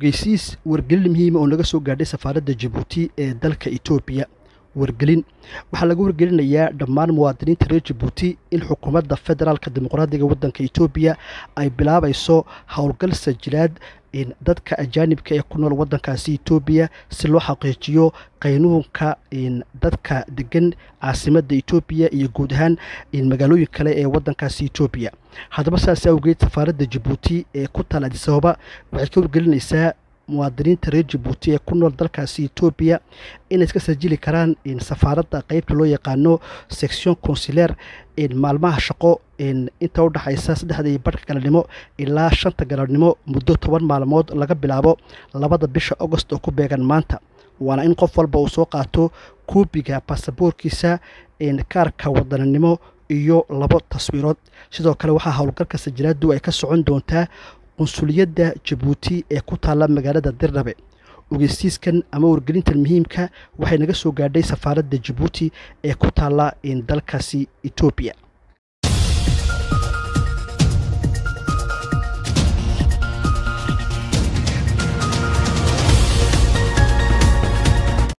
ogeysiis wargelin muhiima oo naga soo gaadhay safaaradda jabuuti ee dalka etoobiya wargelin waxaa laga wargelinayaa dhammaan muwaadiniinta reer jabuuti in xukuumadda federaalka dimuqraadiga waddanka etoobiya ay bilaabayso howlgal sajilaad dadka ajaanibka ee ku nool waddankaasi etoobiya si loo xaqiijiyo qaynuunka dadka degan caasimadda etoobiya iyo guud ahaan magaalooyin kale ee waddankaasi etoobiya haddaba saas awgeed safaaradda jabuuti ee ku taal adisababa waxay ka wargelinaysaa muwaadiniinta reer jabuuti ee ku nool dalkaasi etoobiya inay iska sajili karaan safaaradda qeybta loo yaqaano section consuler maalmaha shaqo inta udhexaysa saddexda iyo barhka galabnimo ilaa shanta galabnimo muddo toban maalmood laga bilaabo labada bisha agost oo ku beegan maanta waana in qof walba uu soo qaato kuubiga baasaboorkiisa kaarka wadaninimo iyo labo taswiirood sidoo kale waxaa howlgalka sajilaadu ay ka socon doontaa qunsuliyadda jabuuti ee ku taalla magaalada dirdhabe ogeysiiskan ama wargelintan muhiimka waxay naga soo gaadhay safaaradda jabuuti ee ku taalla dalkaasi etoobiya